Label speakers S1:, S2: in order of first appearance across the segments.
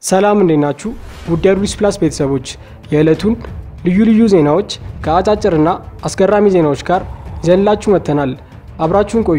S1: ሰላም እንዴት ናችሁ? ውድ አዲስ ፕላስ ቤተሰቦች የዕለቱን ልዩ ልዩ ዜናዎች ከአጫጭርና አስገራሚ ዜናዎች ጋር ይዘንላችሁ መጥተናል። አብራችሁን ቆዩ።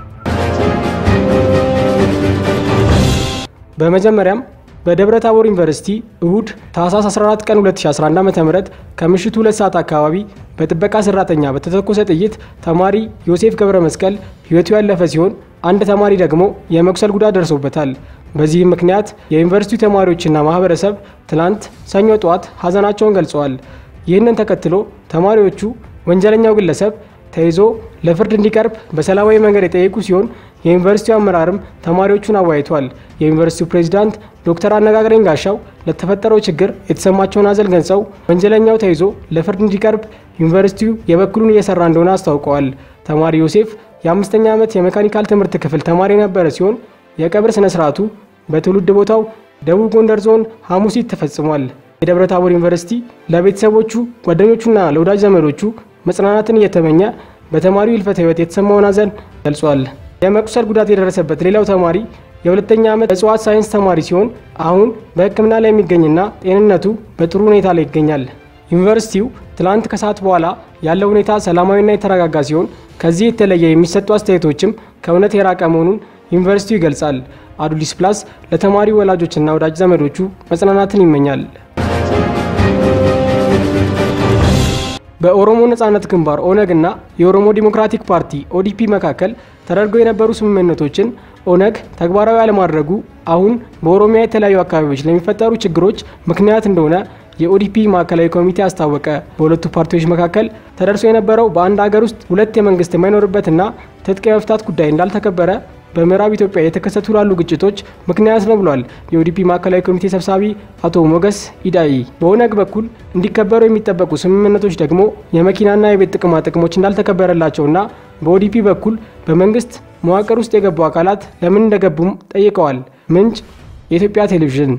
S1: በመጀመሪያም በደብረ ታቦር ዩኒቨርሲቲ እሁድ ታህሳስ 14 ቀን 2011 ዓ.ም ከምሽቱ 2 ሰዓት አካባቢ በጥበቃ ሰራተኛ በተተኮሰ ጥይት ተማሪ ዮሴፍ ገብረ መስቀል ሕይወቱ ያለፈ ሲሆን አንድ ተማሪ ደግሞ የመቁሰል ጉዳት ደርሶበታል። በዚህም ምክንያት የዩኒቨርሲቲው ተማሪዎችና ማህበረሰብ ትላንት ሰኞ ጠዋት ሀዘናቸውን ገልጸዋል። ይህንን ተከትሎ ተማሪዎቹ ወንጀለኛው ግለሰብ ተይዞ ለፍርድ እንዲቀርብ በሰላማዊ መንገድ የጠየቁ ሲሆን የዩኒቨርሲቲው አመራርም ተማሪዎቹን አወያይቷል። የዩኒቨርሲቲው ፕሬዚዳንት ዶክተር አነጋግረኝ ጋሻው ለተፈጠረው ችግር የተሰማቸውን ሀዘን ገልጸው ወንጀለኛው ተይዞ ለፍርድ እንዲቀርብ ዩኒቨርሲቲው የበኩሉን እየሰራ እንደሆነ አስታውቀዋል። ተማሪ ዮሴፍ የአምስተኛ ዓመት የሜካኒካል ትምህርት ክፍል ተማሪ የነበረ ሲሆን የቀብር ስነ ስርዓቱ በትውልድ ቦታው ደቡብ ጎንደር ዞን ሐሙሲት ተፈጽሟል። የደብረ ታቦር ዩኒቨርሲቲ ለቤተሰቦቹ ጓደኞቹና ለወዳጅ ዘመዶቹ መጽናናትን እየተመኘ በተማሪው ህልፈተ ህይወት የተሰማውን ሀዘን ገልጿል። የመቁሰል ጉዳት የደረሰበት ሌላው ተማሪ የሁለተኛ ዓመት እጽዋት ሳይንስ ተማሪ ሲሆን አሁን በሕክምና ላይ የሚገኝና ጤንነቱ በጥሩ ሁኔታ ላይ ይገኛል። ዩኒቨርሲቲው ትላንት ከሰዓት በኋላ ያለው ሁኔታ ሰላማዊና የተረጋጋ ሲሆን ከዚህ የተለየ የሚሰጡ አስተያየቶችም ከእውነት የራቀ መሆኑን ዩኒቨርሲቲው ይገልጻል። አዱሊስ ፕላስ ለተማሪ ወላጆችና ወዳጅ ዘመዶቹ መጽናናትን ይመኛል። በኦሮሞ ነጻነት ግንባር ኦነግ እና የኦሮሞ ዲሞክራቲክ ፓርቲ ኦዲፒ መካከል ተደርገው የነበሩ ስምምነቶችን ኦነግ ተግባራዊ አለማድረጉ አሁን በኦሮሚያ የተለያዩ አካባቢዎች ለሚፈጠሩ ችግሮች ምክንያት እንደሆነ የኦዲፒ ማዕከላዊ ኮሚቴ አስታወቀ። በሁለቱ ፓርቲዎች መካከል ተደርሶ የነበረው በአንድ ሀገር ውስጥ ሁለት የመንግስት የማይኖርበትና ትጥቅ የመፍታት ጉዳይ እንዳልተከበረ በምዕራብ ኢትዮጵያ የተከሰቱ ላሉ ግጭቶች ምክንያት ነው ብሏል። የኦዲፒ ማዕከላዊ ኮሚቴ ሰብሳቢ አቶ ሞገስ ኢዳይ በኦነግ በኩል እንዲከበሩ የሚጠበቁ ስምምነቶች ደግሞ የመኪናና የቤት ጥቅማ ጥቅሞች እንዳልተከበረላቸውና በኦዲፒ በኩል በመንግስት መዋቅር ውስጥ የገቡ አካላት ለምን እንደገቡም ጠይቀዋል። ምንጭ የኢትዮጵያ ቴሌቪዥን።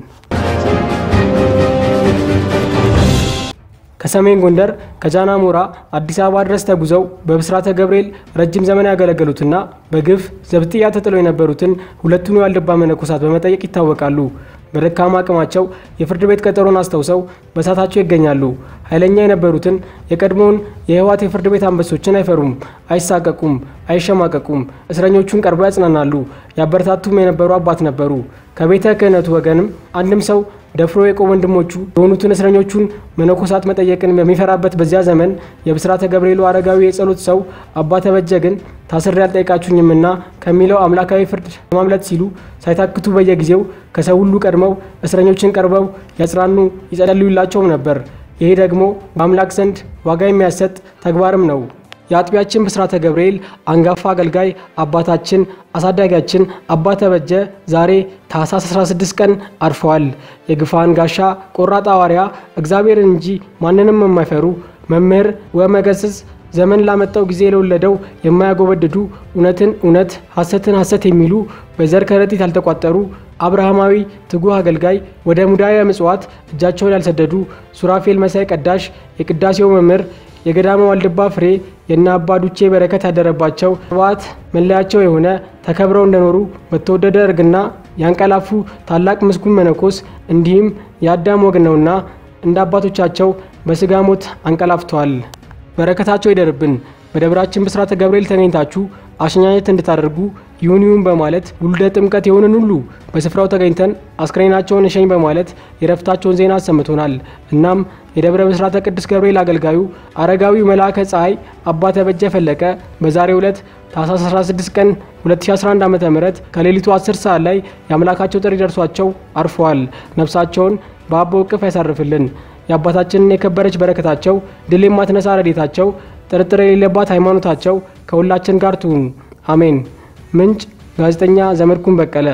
S1: ከሰሜን ጎንደር ከጃናሞራ አዲስ አበባ ድረስ ተጉዘው በብስራተ ገብርኤል ረጅም ዘመን ያገለገሉትና በግፍ ዘብጥያ ተጥለው የነበሩትን ሁለቱን የዋልድባ መነኮሳት በመጠየቅ ይታወቃሉ። በደካማ አቅማቸው የፍርድ ቤት ቀጠሮን አስታውሰው በሳታቸው ይገኛሉ። ኃይለኛ የነበሩትን የቀድሞውን የህወሓት የፍርድ ቤት አንበሶችን አይፈሩም፣ አይሳቀቁም፣ አይሸማቀቁም። እስረኞቹን ቀርበው ያጽናናሉ። ያበረታቱም የነበሩ አባት ነበሩ። ከቤተ ክህነቱ ወገንም አንድም ሰው ደፍሮ የቆሙ ወንድሞቹ የሆኑትን እስረኞቹን መነኮሳት መጠየቅን በሚፈራበት በዚያ ዘመን የብስራተ ገብርኤሉ አረጋዊ የጸሎት ሰው አባ ተበጀ ግን ታስሬ ያልጠይቃችሁኝምና ከሚለው አምላካዊ ፍርድ ለማምለጥ ሲሉ ሳይታክቱ በየጊዜው ከሰው ሁሉ ቀድመው እስረኞችን ቀርበው ያጽናኑ ይጸልዩላቸውም ነበር። ይሄ ደግሞ በአምላክ ዘንድ ዋጋ የሚያሰጥ ተግባርም ነው። የአጥቢያችን ብስራተ ገብርኤል አንጋፋ አገልጋይ አባታችን አሳዳጊያችን አባ ተበጀ ዛሬ ታህሳስ 16 ቀን አርፈዋል። የግፋን ጋሻ ቆራጥ ሐዋርያ እግዚአብሔርን እንጂ ማንንም የማይፈሩ መምህር ወመገስጽ ዘመን ላመጣው ጊዜ ለወለደው የማያጎበድዱ እውነትን እውነት ሐሰትን ሐሰት የሚሉ በዘር ከረጢት ያልተቋጠሩ አብርሃማዊ ትጉህ አገልጋይ ወደ ሙዳየ ምጽዋት እጃቸውን ያልሰደዱ ሱራፌል መሳይ ቀዳሽ የቅዳሴው መምህር የገዳመ ዋልድባ ፍሬ የእነ አባ ዱቼ በረከት ያደረባቸው ስብዓት መለያቸው የሆነ ተከብረው እንደኖሩ በተወደደ እርግና ያንቀላፉ ታላቅ ምስጉን መነኮስ እንዲህም የአዳም ወግ ነውና እንደ አባቶቻቸው በስጋ ሞት አንቀላፍተዋል። በረከታቸው ይደርብን። በደብራችን ብስራተ ገብርኤል ተገኝታችሁ አሸኛኘት እንድታደርጉ ይሁን ይሁን በማለት ውልደ ጥምቀት የሆንን ሁሉ በስፍራው ተገኝተን አስክሬናቸውን እሸኝ በማለት የረፍታቸውን ዜና አሰምቶናል። እናም የደብረ ብስራተ ቅዱስ ገብርኤል አገልጋዩ አረጋዊው መልአከ ፀሐይ አባ ተበጀ ፈለቀ በዛሬው ዕለት ታህሳስ 16 ቀን 2011 ዓ ም ከሌሊቱ 10 ሰዓት ላይ የአምላካቸው ጥሪ ደርሷቸው አርፈዋል። ነፍሳቸውን በአቦ እቅፍ ያሳርፍልን። የአባታችንን የከበረች በረከታቸው ድል የማትነሳ ረዴታቸው ጥርጥር የሌለባት ሃይማኖታቸው ከሁላችን ጋር ትሁን፣ አሜን። ምንጭ ጋዜጠኛ ዘመድኩን በቀለ።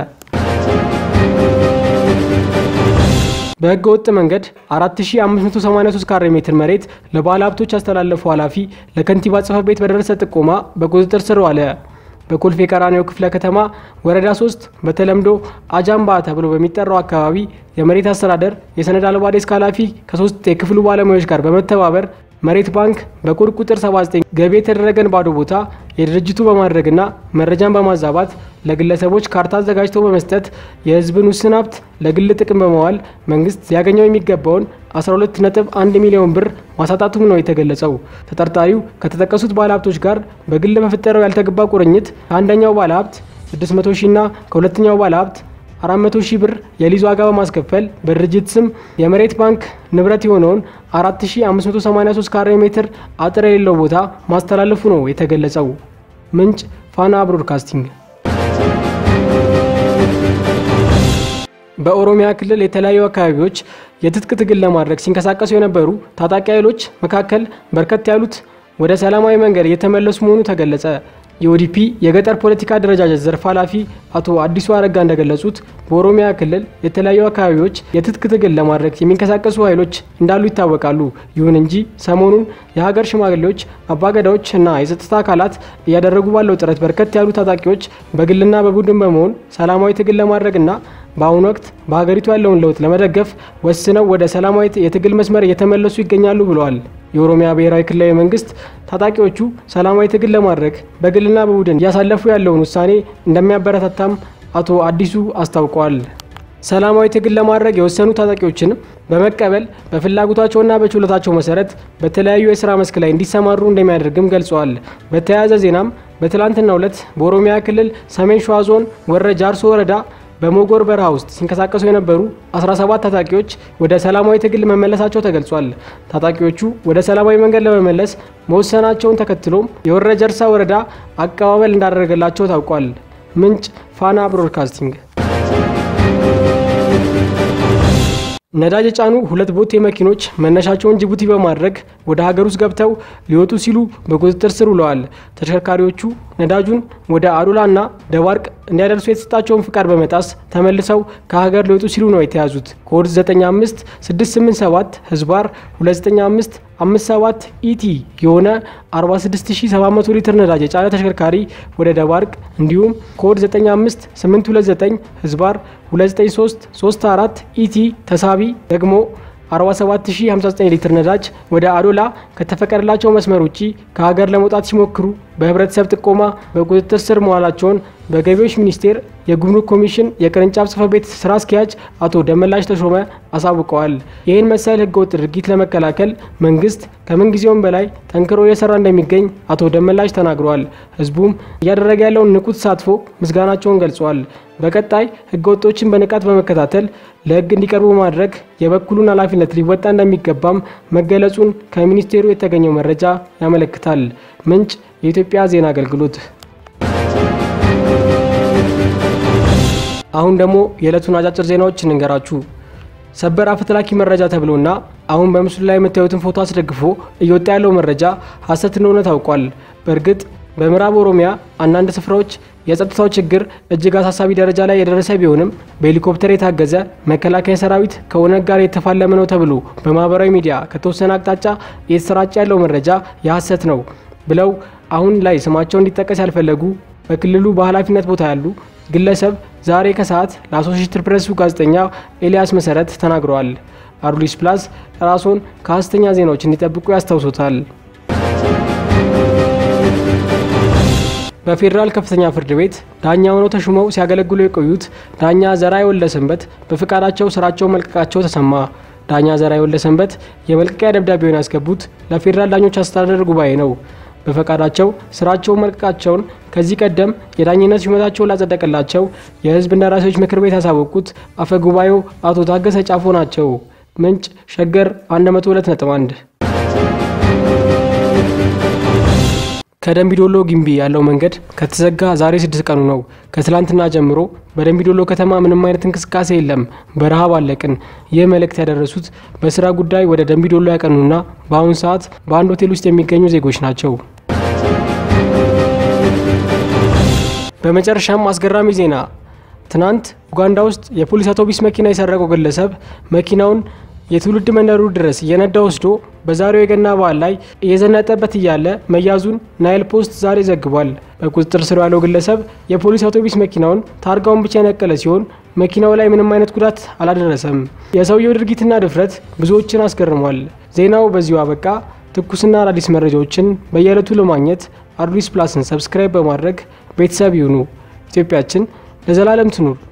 S1: በህገ ወጥ መንገድ 4583 ካሬ ሜትር መሬት ለባለ ሀብቶች ያስተላለፉ ኃላፊ ለከንቲባ ጽሕፈት ቤት በደረሰ ጥቆማ በቁጥጥር ስር ዋለ። በኮልፌ ቀራኒዮ ክፍለ ከተማ ወረዳ 3 በተለምዶ አጃምባ ተብሎ በሚጠራው አካባቢ የመሬት አስተዳደር የሰነድ አልባ ዴስክ ኃላፊ ከሶስት የክፍሉ ባለሙያዎች ጋር በመተባበር መሬት ባንክ በኮድ ቁጥር 79 ገቢ የተደረገን ባዶ ቦታ የድርጅቱ በማድረግና መረጃን በማዛባት ለግለሰቦች ካርታ አዘጋጅተው በመስጠት የሕዝብን ውስን ሀብት ለግል ጥቅም በመዋል መንግስት ሊያገኘው የሚገባውን 12.1 ሚሊዮን ብር ማሳጣቱም ነው የተገለጸው። ተጠርጣሪው ከተጠቀሱት ባለሀብቶች ጋር በግል በፈጠረው ያልተገባ ቁርኝት ከአንደኛው ባለሀብት 600 ሺና ከሁለተኛው ባለሀብት 400 ሺህ ብር የሊዝ ዋጋ በማስከፈል በድርጅት ስም የመሬት ባንክ ንብረት የሆነውን 4583 ካሬ ሜትር አጥር የሌለው ቦታ ማስተላለፉ ነው የተገለጸው። ምንጭ ፋና ብሮድካስቲንግ። በኦሮሚያ ክልል የተለያዩ አካባቢዎች የትጥቅ ትግል ለማድረግ ሲንቀሳቀሱ የነበሩ ታጣቂ ኃይሎች መካከል በርከት ያሉት ወደ ሰላማዊ መንገድ እየተመለሱ መሆኑ ተገለጸ። የኦዲፒ የገጠር ፖለቲካ አደረጃጀት ዘርፍ ኃላፊ አቶ አዲሱ አረጋ እንደገለጹት በኦሮሚያ ክልል የተለያዩ አካባቢዎች የትጥቅ ትግል ለማድረግ የሚንቀሳቀሱ ኃይሎች እንዳሉ ይታወቃሉ። ይሁን እንጂ ሰሞኑን የሀገር ሽማግሌዎች፣ አባገዳዎች እና የጸጥታ አካላት እያደረጉ ባለው ጥረት በርከት ያሉ ታጣቂዎች በግልና በቡድን በመሆን ሰላማዊ ትግል ለማድረግና በአሁኑ ወቅት በሀገሪቱ ያለውን ለውጥ ለመደገፍ ወስነው ወደ ሰላማዊ የትግል መስመር እየተመለሱ ይገኛሉ ብለዋል። የኦሮሚያ ብሔራዊ ክልላዊ መንግስት ታጣቂዎቹ ሰላማዊ ትግል ለማድረግ በግልና በቡድን እያሳለፉ ያለውን ውሳኔ እንደሚያበረታታም አቶ አዲሱ አስታውቀዋል። ሰላማዊ ትግል ለማድረግ የወሰኑ ታጣቂዎችን በመቀበል በፍላጎታቸውና በችሎታቸው መሰረት በተለያዩ የስራ መስክ ላይ እንዲሰማሩ እንደሚያደርግም ገልጸዋል። በተያያዘ ዜናም በትላንትናው ዕለት በኦሮሚያ ክልል ሰሜን ሸዋ ዞን ወረ ጃርሶ ወረዳ በሞጎር በረሃ ውስጥ ሲንቀሳቀሱ የነበሩ 17 ታጣቂዎች ወደ ሰላማዊ ትግል መመለሳቸው ተገልጿል። ታጣቂዎቹ ወደ ሰላማዊ መንገድ ለመመለስ መወሰናቸውን ተከትሎም የወረ ጀርሳ ወረዳ አቀባበል እንዳደረገላቸው ታውቋል። ምንጭ ፋና ብሮድካስቲንግ። ነዳጅ የጫኑ ሁለት ቦቴ መኪኖች መነሻቸውን ጅቡቲ በማድረግ ወደ ሀገር ውስጥ ገብተው ሊወጡ ሲሉ በቁጥጥር ስር ውለዋል። ተሽከርካሪዎቹ ነዳጁን ወደ አዶላና ደባርቅ እንዲያደርሱ የተሰጣቸውን ፍቃድ በመጣስ ተመልሰው ከሀገር ሊወጡ ሲሉ ነው የተያዙት። ኮድ 95687 ህዝባር 295 57 ኢቲ የሆነ 46700 ሊትር ነዳጅ የጫነ ተሽከርካሪ ወደ ደባርቅ እንዲሁም ኮድ 95829 ህዝባር 29334 ኢቲ ተሳቢ ደግሞ 47059 ሊትር ነዳጅ ወደ አዶላ ከተፈቀደላቸው መስመር ውጪ ከሀገር ለመውጣት ሲሞክሩ በህብረተሰብ ጥቆማ በቁጥጥር ስር መዋላቸውን በገቢዎች ሚኒስቴር የጉምሩክ ኮሚሽን የቅርንጫፍ ጽሕፈት ቤት ስራ አስኪያጅ አቶ ደመላሽ ተሾመ አሳውቀዋል። ይህን መሰል ህገወጥ ድርጊት ለመከላከል መንግስት ከምንጊዜውም በላይ ጠንክሮ እየሰራ እንደሚገኝ አቶ ደመላሽ ተናግረዋል። ህዝቡም እያደረገ ያለውን ንቁ ተሳትፎ ምስጋናቸውን ገልጸዋል። በቀጣይ ህገወጦችን በንቃት በመከታተል ለህግ እንዲቀርቡ በማድረግ የበኩሉን ኃላፊነት ሊወጣ እንደሚገባም መገለጹን ከሚኒስቴሩ የተገኘው መረጃ ያመለክታል። ምንጭ የኢትዮጵያ ዜና አገልግሎት። አሁን ደግሞ የዕለቱን አጫጭር ዜናዎች እንንገራችሁ። ሰበር አፈትላኪ መረጃ ተብሎና አሁን በምስሉ ላይ የምታዩትን ፎቶ አስደግፎ እየወጣ ያለው መረጃ ሀሰት እንደሆነ ታውቋል። በእርግጥ በምዕራብ ኦሮሚያ አንዳንድ ስፍራዎች የጸጥታው ችግር እጅግ አሳሳቢ ደረጃ ላይ የደረሰ ቢሆንም በሄሊኮፕተር የታገዘ መከላከያ ሰራዊት ከኦነግ ጋር የተፋለመ ነው ተብሎ በማህበራዊ ሚዲያ ከተወሰነ አቅጣጫ እየተሰራጨ ያለው መረጃ የሀሰት ነው ብለው አሁን ላይ ስማቸው እንዲጠቀስ ያልፈለጉ በክልሉ በኃላፊነት ቦታ ያሉ ግለሰብ ዛሬ ከሰዓት ለአሶሺየትድ ፕሬሱ ጋዜጠኛ ኤልያስ መሰረት ተናግረዋል። አዱሊስ ፕላስ ራስዎን ከሀሰተኛ ዜናዎች እንዲጠብቁ ያስታውሱታል። በፌዴራል ከፍተኛ ፍርድ ቤት ዳኛ ሆነው ተሹመው ሲያገለግሉ የቆዩት ዳኛ ዘርአይ ወልደሰንበት በፍቃዳቸው ስራቸውን መልቀቃቸው ተሰማ። ዳኛ ዘርአይ ወልደሰንበት የመልቀቂያ ደብዳቤውን ያስገቡት ለፌዴራል ዳኞች አስተዳደር ጉባኤ ነው። በፈቃዳቸው ስራቸውን መልቀቃቸውን ከዚህ ቀደም የዳኝነት ሹመታቸውን ላጸደቀላቸው የሕዝብ እንደራሴዎች ምክር ቤት ያሳወቁት አፈ ጉባኤው አቶ ታገሰ ጫፎ ናቸው። ምንጭ ሸገር 102.1 ከደንቢዶሎ ግንቢ ያለው መንገድ ከተዘጋ ዛሬ ስድስት ቀኑ ነው። ከትላንትና ጀምሮ በደንቢዶሎ ከተማ ምንም አይነት እንቅስቃሴ የለም፣ በረሃብ አለቅን። ይህ መልእክት ያደረሱት በስራ ጉዳይ ወደ ደንቢዶሎ ያቀኑና በአሁኑ ሰዓት በአንድ ሆቴል ውስጥ የሚገኙ ዜጎች ናቸው። በመጨረሻም አስገራሚ ዜና። ትናንት ኡጋንዳ ውስጥ የፖሊስ አውቶቡስ መኪና የሰረቀው ግለሰብ መኪናውን የትውልድ መንደሩ ድረስ እየነዳ ወስዶ በዛሬው የገና በዓል ላይ እየዘነጠበት እያለ መያዙን ናይል ፖስት ዛሬ ዘግቧል። በቁጥጥር ስር ያለው ግለሰብ የፖሊስ አውቶቡስ መኪናውን ታርጋውን ብቻ የነቀለ ሲሆን መኪናው ላይ ምንም አይነት ጉዳት አላደረሰም። የሰውየው ድርጊትና ድፍረት ብዙዎችን አስገርሟል። ዜናው በዚሁ አበቃ። ትኩስና አዳዲስ መረጃዎችን በየዕለቱ ለማግኘት አዲስ ፕላስን ሰብስክራይብ በማድረግ ቤተሰብ ይሁኑ። ኢትዮጵያችን ለዘላለም ትኑር።